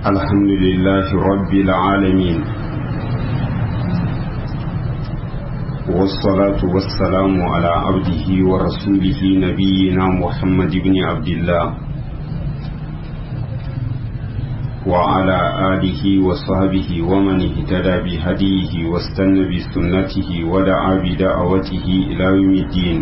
الحمد لله رب العالمين والصلاة والسلام على عبده ورسوله نبينا محمد بن عبد الله وعلى آله وصحبه ومن اهتدى بهديه واستنى بسنته ودعا بدعوته إلى يوم الدين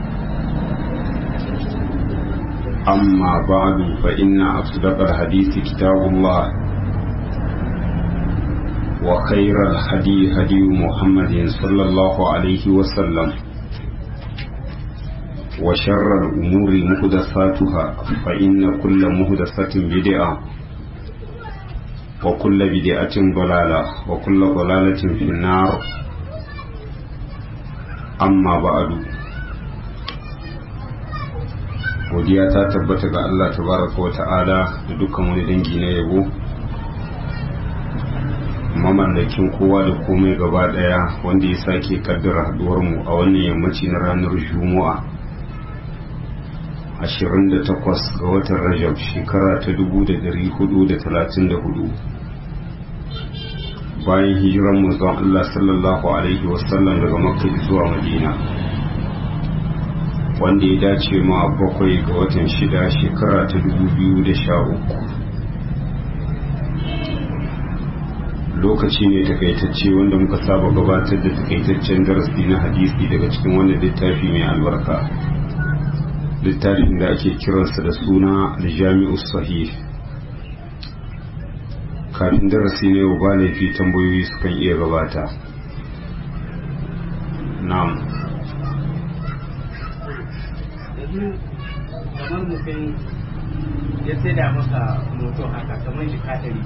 أما بعد فإن أصدق الحديث كتاب الله وخير الهدي هدي محمد صلى الله عليه وسلم وشر الأمور محدثاتها فإن كل محدثة بدعة وكل بدعة ضلالة وكل ضلالة في النار أما بعد godiya ta tabbata ga Allah tabaraka wa ta'ala da dukkan wani dangi na yabo mamallakin kowa da komai gaba daya wanda ya sake kaddara haduwar mu a wannan yammaci na ranar juma'a 28 ga watan rajab shekara ta 1434 bayan hijiran manzon Allah sallallahu alaihi wasallam daga makka zuwa madina wanda ya dace ma bakwai ga watan shida shekara ta dubu biyu da sha uku lokaci ne takaitacce wanda muka saba gabatar da takaitaccen darasi na hadisi daga cikin wannan littafi mai albarka littafin da ake kiransa da suna aljami'u sahih kafin darasi ne ba laifi tambayoyi sukan iya gabata na'am yanzu kamar mutum ya saida maka moto haka kamar jika ɗari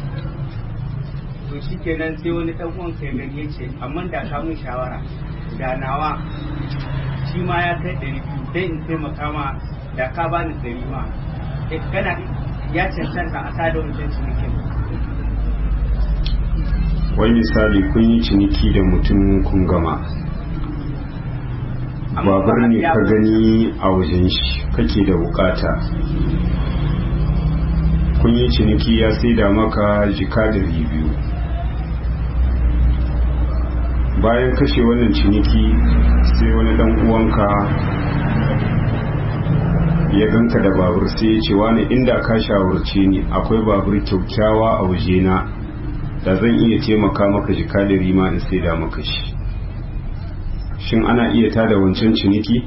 to shi kenan sai wani ɗan uwan kai gani ya ce amma da ka mun shawara da nawa shi ma ya kai ɗari biyu dai in taimaka ma da ka bani ɗari ma kana ya cancanta a sada wancan cinikin wani misali kun yi ciniki da mutum kun gama babur ne ka gani a wajen shi kake da bukata kun yi ciniki ya saida maka jika da biyu bayan kashe wannan ciniki sai wani dan uwanka ya ganka da babur sai ya ce wani inda ka shawarce ni akwai babur kyaukyawa a wajena da zan iya taimaka maka jika da rima in saida maka shi shin ana iya tada wancan ciniki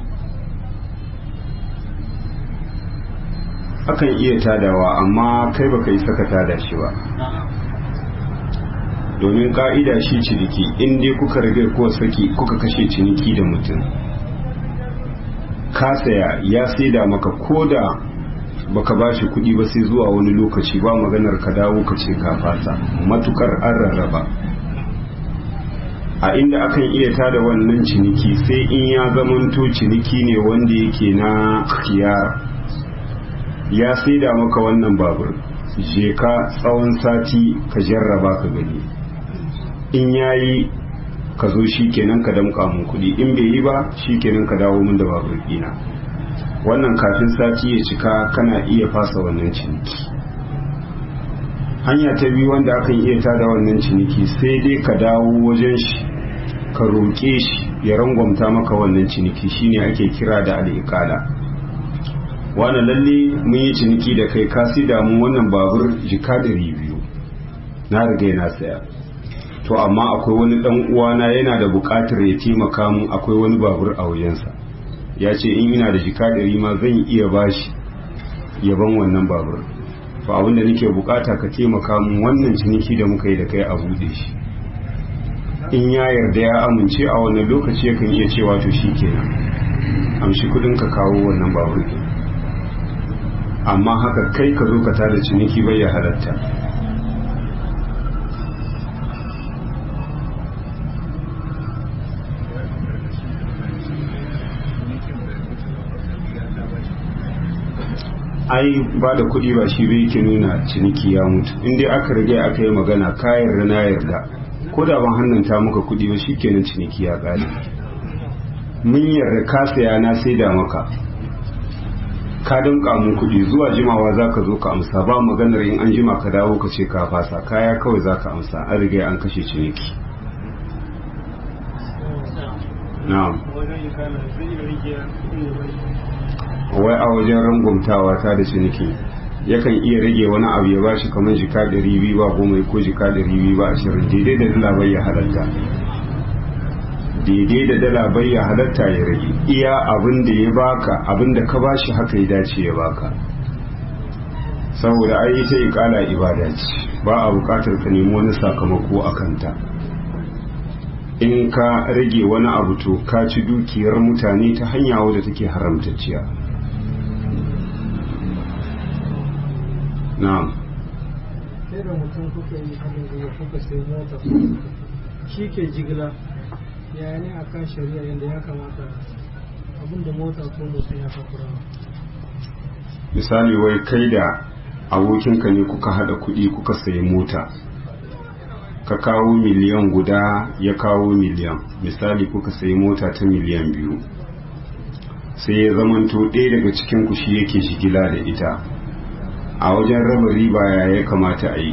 akan iya tadawa amma kai baka yi saka tada shi ba domin ka'ida shi ciniki in dai kuka riga ko saki kuka kashe ciniki da mutum ka saya ya saida maka koda baka ba shi kuɗi ba sai zuwa wani lokaci ba maganar ka dawo ka ce ka fasa matukar an rarraba a inda akan iya tada wannan ciniki sai in ya zamanto ciniki ne wanda yake na khiyar ya saida maka wannan babur je ka tsawon sati ka jarraba ka gani in yayi ka zo shi kenan ka damka mun kuɗi in bai yi ba shi kenan ka dawo mun da babur ɗina wannan kafin sati ya cika kana iya fasa wannan ciniki hanya ta biyu wanda akan iya tada wannan ciniki sai dai ka dawo wajen shi ka roƙe shi ya rangwamta maka wannan ciniki shine ake kira da al'iƙala wani lalle mun yi ciniki da kai ka da mu wannan babur jika ɗari biyu na riga na saya to amma akwai wani ɗan uwana yana da buƙatar ya taimaka mu akwai wani babur a wajensa ya ce in ina da jika ɗari ma zan iya bashi yaban wannan babur to abinda nake bukata ka taimaka mun wannan ciniki da muka yi da kai a bude shi in ya yarda ya amince a wannan lokaci yakan iya cewa to shi kenan amshi kudin ka kawo wannan babur ɗin amma haka kai ka zo ka tada ciniki bai ya halatta ai ba da kuɗi ba shi bai ke nuna ciniki ya mutu in dai aka rage aka yi magana ka yarda na yarda ko da ban hannunta maka kuɗi ba shi kenan ciniki ya ƙare mun yarda ka saya na sai da maka ka dinka mun kuɗi zuwa jimawa za ka zo ka amsa ba maganar in an jima ka dawo ka ce ka fasa kaya kawai za ka amsa an riga an kashe ciniki na'am wai a wajen rangumtawa ta da ciniki yakan iya rage wani abu ya bashi kamar jika ɗari biyu ba goma ko jika ɗari biyu ba ashirin daidai da dala bai ya halatta daidai da dala bai ya halatta ya rage iya abin da ya baka abin da ka bashi haka ya dace ya baka saboda ai ita ikala ibada ce ba a bukatar ka nemi wani sakamako a kanta in ka rage wani abu to ka ci dukiyar mutane ta hanya wadda take haramtacciya na'am sai da mutum kuka yi haɗin gwiwa kuka sai mota shi ke jigila ya ne a kan shari'a yadda ya kamata abinda mota ko mutum ya fakura misali wai kai da abokinka ne kuka haɗa kuɗi kuka sayi mota ka kawo miliyan guda ya kawo miliyan misali kuka sayi mota ta miliyan biyu sai ya zamanto ɗaya daga cikin ku shi yake shigila da ita a wajen raba riba ya ya kamata a yi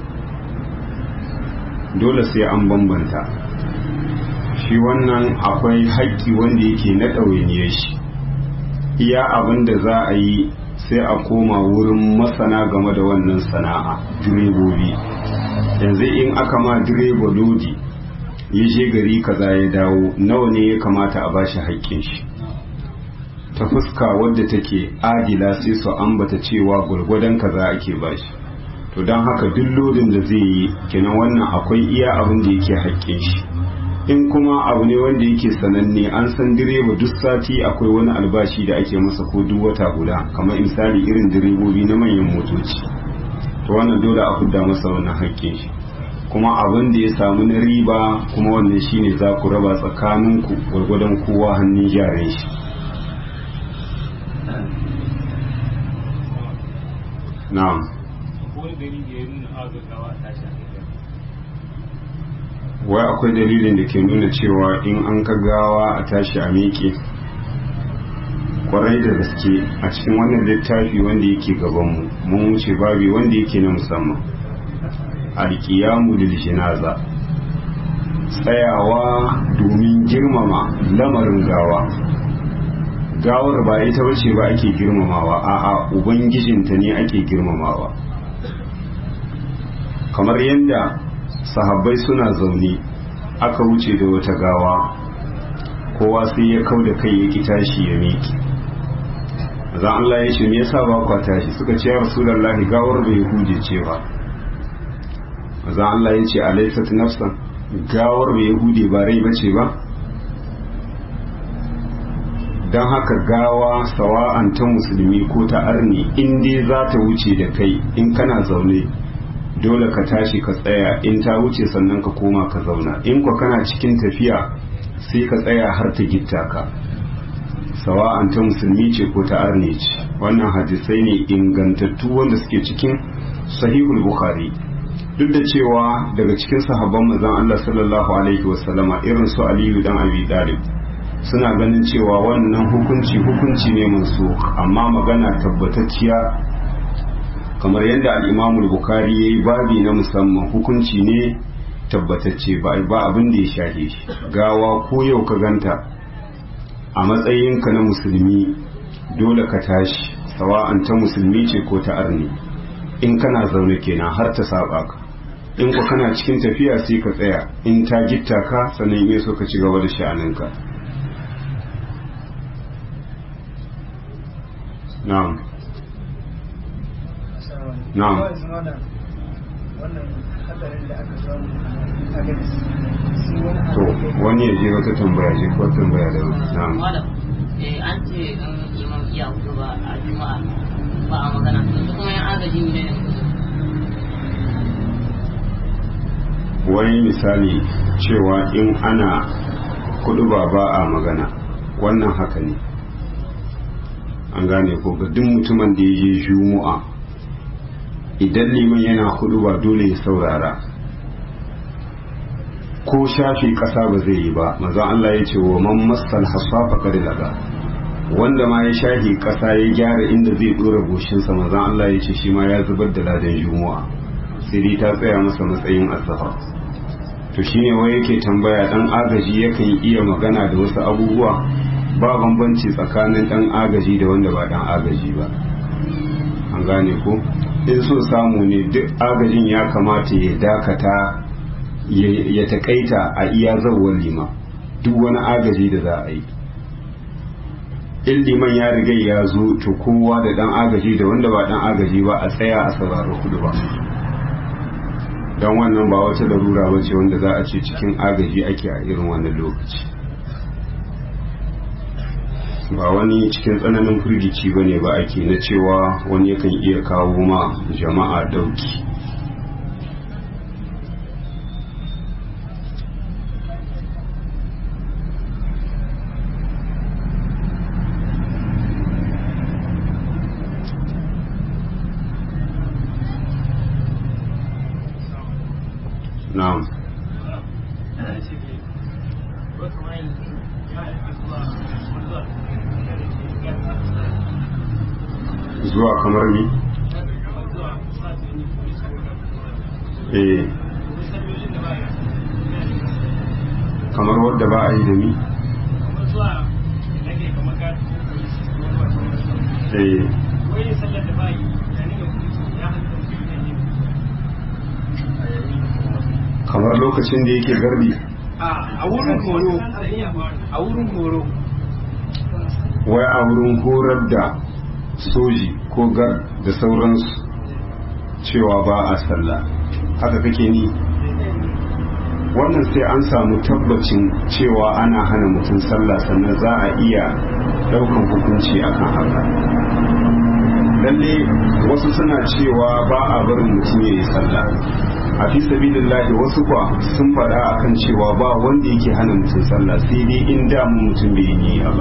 dole sai an bambanta shi wannan akwai haƙƙi wanda yake na ɗawainiyar shi iya abin da za a yi sai a koma wurin masana game da wannan sana'a direbobi yanzu in aka ma direba lodi ya je gari kaza ya dawo nawa ne ya kamata a bashi haƙƙin shi ta fuska wadda take adila sai su ambata cewa gwargwadon kaza ake bashi to don haka duk lodin da zai yi kenan wannan akwai iya abin da yake haƙƙin shi in kuma abu ne wanda yake sananne an san direba duk sati akwai wani albashi da ake masa ko duk wata guda kamar misali irin direbobi na manyan motoci to wannan dole a fidda masa wannan haƙƙin shi kuma abin da ya samu na riba kuma wannan shine za ku raba tsakaninku gwargwadon kowa hannun jarin shi na'am wai akwai dalilin da ke nuna cewa in an ka gawa a tashi a miƙe kwarai da gaske a cikin wannan littafi wanda yake gabanmu mun wuce babi wanda yake na musamman alƙiyamu lil jinaza tsayawa domin girmama lamarin gawa gawar ba ita bace ba ake girmamawa a'a ubangijinta ne ake girmamawa kamar yadda sahabbai suna zaune aka wuce da wata gawa kowa sai ya kau da kai ya ki tashi ya miki zan Allah ya ce me yasa ba kwa tashi suka ce ya rasulullahi gawar bai huje ce ba zan Allah ya ce alaysat nafsan gawar bai hude ba rai bace ba don haka gawa sawa'an ta musulmi ko ta arni in dai za ta wuce da kai in kana zaune dole ka tashi ka tsaya in ta wuce sannan ka koma ka zauna in kwa kana cikin tafiya sai ka tsaya har ta gitta ka sawa'an ta musulmi ce ko ta arne ce wannan hadisai ne ingantattu wanda suke cikin sahihul bukhari duk da cewa daga cikin sahabban manzon Allah sallallahu alaihi wasallama irin su Aliyu dan Abi Talib suna ganin cewa wannan hukunci hukunci ne mansu amma magana tabbatacciya kamar yadda al'imamul bukari ya yi babi na musamman hukunci ne tabbatacce ba abin da ya shahe shi gawa ko yau ka ganta a matsayinka na musulmi dole ka tashi sawa'an ta musulmi ce ko ta arni in kana zaune kenan har ta saba ka in ku kana cikin tafiya sai ka tsaya in ta gitta ka sannan in so ka ci gaba da sha'aninka na'am na'am to wani ya je wata tambaya je ko tambaya da na'am eh an ce in imam iya hudu ba a juma'a ba a magana to kuma yan agaji ne wani misali cewa in ana kudu ba ba a magana wannan haka ne an gane ko ga duk mutumin da ya je juma'a idan liman yana hudu ba dole ya saurara ko shafi kasa ba zai yi ba manzon Allah ya ce wa man masal hasafa kar laga wanda ma ya shahi kasa ya gyara inda zai dora goshinsa manzon Allah ya ce shi ma ya zubar da ladan juma'a sai dai ta tsaya masa matsayin azhar to shine wai yake tambaya dan agaji yakan iya magana da wasu abubuwa ba bambanci tsakanin dan agaji da wanda ba dan agaji ba an gane ko in so samu ne duk agajin ya kamata ya dakata ya takaita a iya zawar lima duk wani agaji da za a yi in liman ya riga ya zo to kowa da dan agaji da wanda ba dan agaji ba a tsaya a sauraro kudu ba don wannan ba wata larura ba ce wanda za a ce cikin agaji ake a irin wannan lokaci ba wani cikin tsananin firgici ba ne ba ake na cewa wani yakan iya kawo ma jama'a dauki na'am zuwa kamar ni eh kamar wadda ba a yi da ni eh kamar lokacin da yake garbi a wurin horo a wurin horo wai a wurin horar da soji ko gar da sauransu cewa ba a sallah haka kake ni wannan sai an samu tabbacin cewa ana hana mutum sallah sannan za a iya daukan hukunci akan haka lalle wasu suna cewa ba a barin mutum ya yi sallah a fi sabilillahi wasu kwa sun faɗa akan cewa ba wanda yake hana mutum sallah sai dai in damu mutum bai yi ba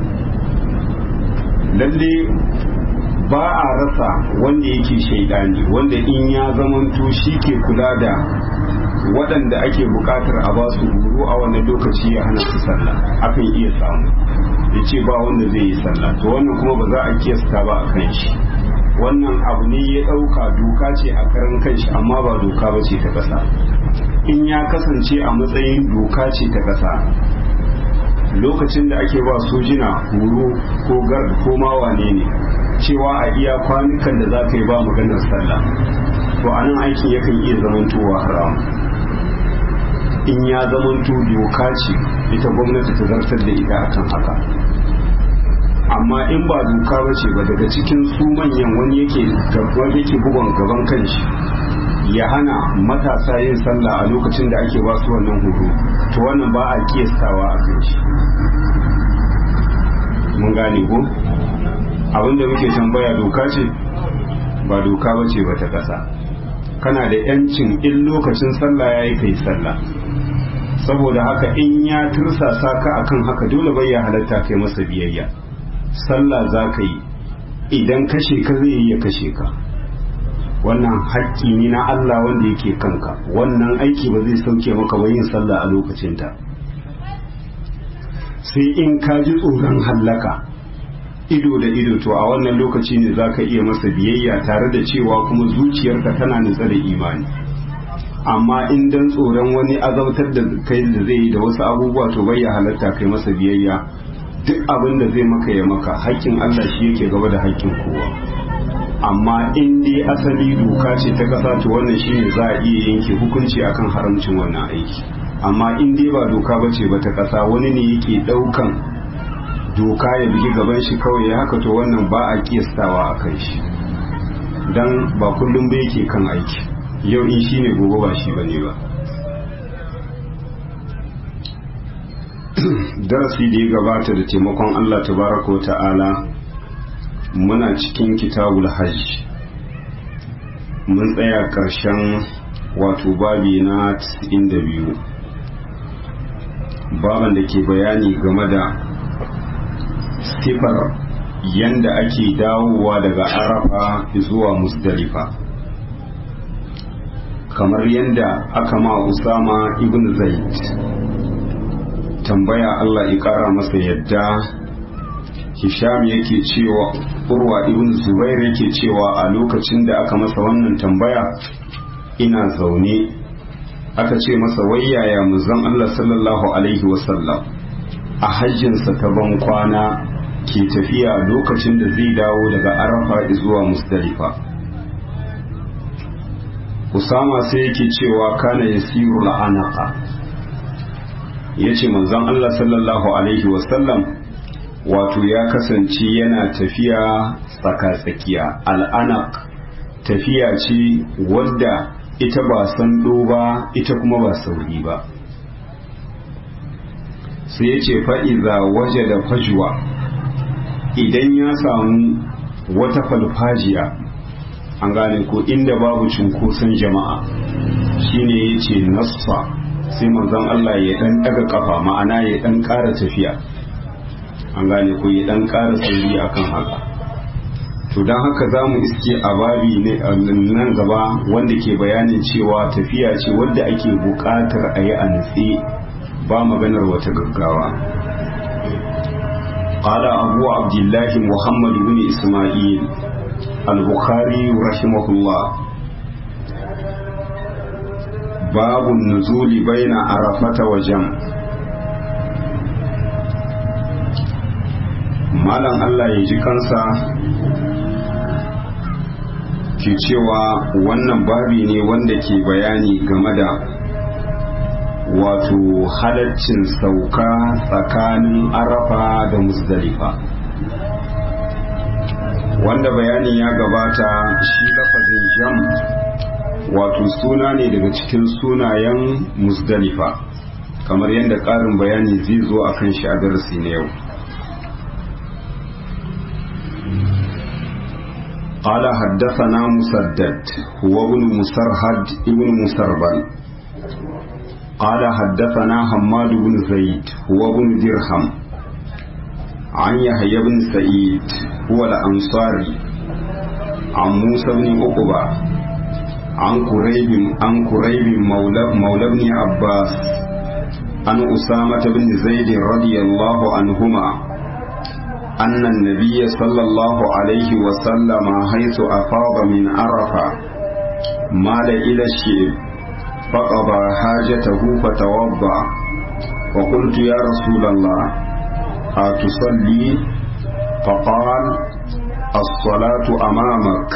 lalle ba a rasa wanda yake shaidani wanda in ya zamanto shi ke kula da waɗanda ake buƙatar a ba su horo a wannan lokaci ya hana su sallah akan iya samu ya ce ba wanda zai yi sallah to wannan kuma ba za a kiyasta ba a kan shi wannan abu ne ya ɗauka doka ce a karan kanshi amma ba doka ba ce ta ƙasa in ya kasance a matsayin doka ce ta ƙasa lokacin da ake ba sojina horo ko gar ko ma wane ne cewa a iya kwanukan da za ka yi ba maganar sallah to a nan aikin yakan iya zamantowa haram in ya zamanto doka ce ita gwamnati ta zartar da ita akan haka amma in ba doka ba ce ba daga cikin su manyan wani yake wani yake bugon gaban kanshi ya hana matasa yin sallah a lokacin da ake ba su wannan horo to wannan ba a kiyastawa a kan shi mun gane ko abinda muke tambaya doka ce ba doka ba ce ba ta ƙasa kana da yancin in lokacin sallah ya yi kai sallah saboda haka in ya tursasa ka akan haka dole bai ya halatta kai masa biyayya sallah za ka yi idan kashe ka zai yi ya kashe ka wannan haƙƙi ne na Allah wanda yake kanka wannan aiki ba zai sauke maka ba yin sallah a lokacinta sai in ka ji tsoron hallaka ido da ido to a wannan lokaci ne za ka iya masa biyayya tare da cewa kuma zuciyarka tana nutsa da imani amma in dan tsoron wani azautar da kai da zai yi da wasu abubuwa to bai ya halatta kai masa biyayya duk abin da zai maka ya maka haƙƙin Allah shi yake gaba da haƙƙin kowa amma in dai asali doka ce ta ƙasa to wannan shine za a iya yanke hukunci akan haramcin wannan aiki amma in dai ba doka ba ce ba ta ƙasa wani ne yake ɗaukan doka ya bugi gaban shi kawai ya haka to wannan ba a kiyastawa a kan shi dan ba kullum ba yake kan aiki yau in shine gobe ba shi bane ba darasi da ya gabata da taimakon Allah tabaraka ta'ala muna cikin kitabul hajj mun tsaya ƙarshen wato babi na 92 baban da ke bayani game da sifar yanda ake dawowa daga arafa zuwa musdalifa kamar yanda aka ma usama ibn zaid tambaya Allah ya kara masa yadda hisham yake cewa urwa ibn zubair yake cewa a lokacin da aka masa wannan tambaya ina zaune aka ce masa wai yaya muzan Allah sallallahu alaihi wasallam a hajjinsa ta ban kwana ke tafiya lokacin da zai dawo daga arafa zuwa musdalifa usama sai yake cewa kana yasiru la'anaka yace manzon Allah sallallahu alaihi wasallam wato ya kasance yana tafiya tsaka-tsakiya al'anak tafiya ce wadda ita ba sando ba ita kuma ba sauri ba sai ya ce fa'iza waje da fajuwa idan ya samu wata falfajiya an gane ko inda babu cunkoson jama'a shine ya ce nassa sai manzon Allah ya ɗan ɗaga ƙafa ma'ana ya ɗan ƙara tafiya an gane ko ya ɗan ƙara sauri akan haka to don haka za mu iske a babi nan gaba wanda ke bayanin cewa tafiya ce wadda ake buƙatar a yi a nutse ba maganar wata gaggawa قال أبو عبد الله محمد بن إسماعيل البخاري رحمه الله باب النزول بين عرفة وجمع malam Allah ya ji kansa ke cewa wannan babi ne wanda ke bayani game da wato halaccin sauka tsakanin arafa da musdalifa wanda bayanin ya gabata shi lafazin jam wato suna ne daga cikin sunayen musdalifa kamar yadda ƙarin bayani zai zo a kan shi a darasi na yau قال حدثنا مسدد هو ابن مسرهد ابن مسربل قال حدثنا حماد بن زيد هو ابن درهم عن يحيى بن سعيد هو الأنصاري عن موسى بن عقبة عن قريب عن قريب مولى مولى بن عباس عن أسامة بن زيد رضي الله عنهما أن النبي صلى الله عليه وسلم حيث أفاض من عرفة مال إلى الشيب فقضى حاجته فتوضأ وقلت يا رسول الله أتصلي فقال الصلاة أمامك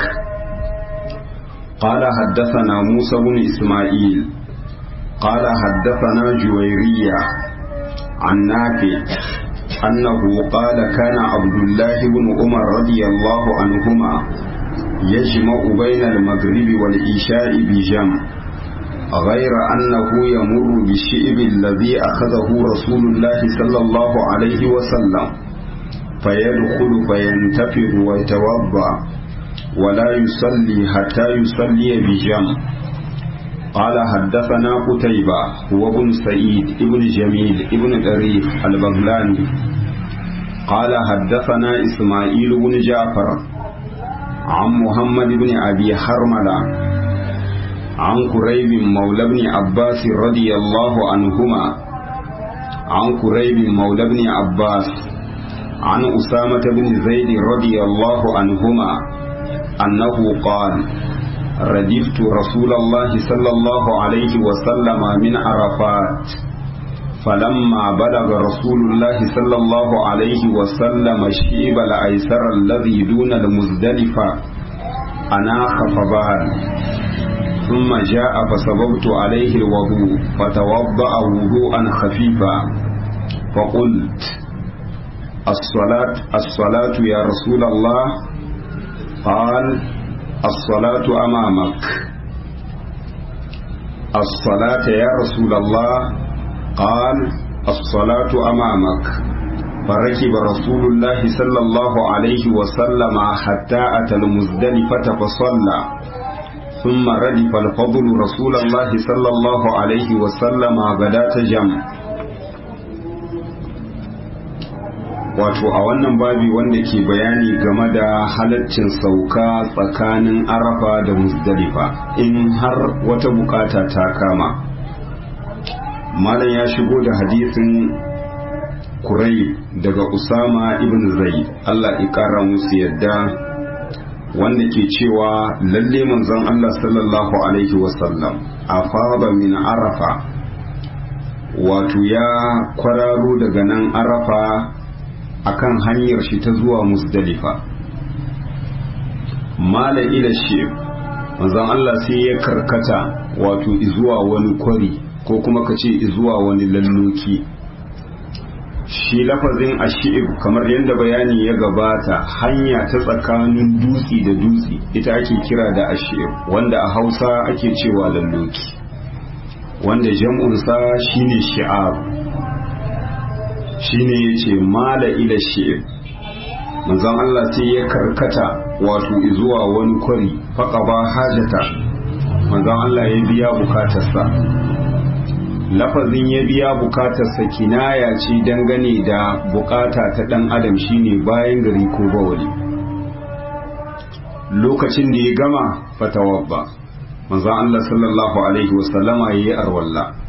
قال حدثنا موسى بن إسماعيل قال حدثنا جويرية عن نافع أنه قال كان عبد الله بن عمر رضي الله عنهما يجمع بين المغرب والعشاء بجمع غير أنه يمر بالشئب الذي أخذه رسول الله صلى الله عليه وسلم فيدخل فينتفض ويتوضأ ولا يصلي حتى يصلي بجمع قال حدثنا قتيبة هو ابن سعيد ابن جميل ابن طريف البغلاني قال حدثنا إسماعيل بن جعفر عن محمد بن أبي حرملة عن قريب مولى بن عباس رضي الله عنهما عن قريب مولى بن عباس عن أسامة بن زيد رضي الله عنهما أنه قال ردفت رسول الله صلى الله عليه وسلم من عرفات فلما بلغ رسول الله صلى الله عليه وسلم الشيب الأيسر الذي دون المزدلفة أناخ فبال ثم جاء فسببت عليه الوضوء فتوضأ وضوءا خفيفا فقلت الصلاة الصلاة يا رسول الله قال الصلاة أمامك الصلاة يا رسول الله قال الصلاة أمامك فركب رسول الله صلى الله عليه وسلم حتى أتى المزدلفة فصلى ثم ردف الفضل رسول الله صلى الله عليه وسلم غداة جمع wato a wannan babi wanda ke bayani game da halaccin sauka tsakanin arafa da musdalifa in har wata bukata ta kama malam ya shigo da hadisin kurai daga usama ibn zaid Allah ya kara musu yadda wanda ke cewa lalle manzon Allah sallallahu alaihi wasallam a fara min arafa wato ya kwararo daga nan arafa akan hanyar shi ta zuwa musdalifa mala ila shi manzon Allah sai ya karkata wato izuwa wani kwari ko kuma ka ce izuwa wani lalloki shi lafazin ashib kamar yadda bayani ya gabata hanya ta tsakanin dutse da dutse ita ake kira da ashib wanda a hausa ake cewa lalloki wanda jam'ursa shine shi'ab shine yace mala ila shi'ib manzon Allah sai ya karkata wato zuwa wani kwari faqaba hajata manzon Allah ya biya bukatarsa lafazin ya biya bukatarsa kinaya ce dangane da bukata ta dan adam shine bayan gari ko bawali lokacin da ya gama fatawabba manzon Allah sallallahu alaihi wasallama yayi arwalla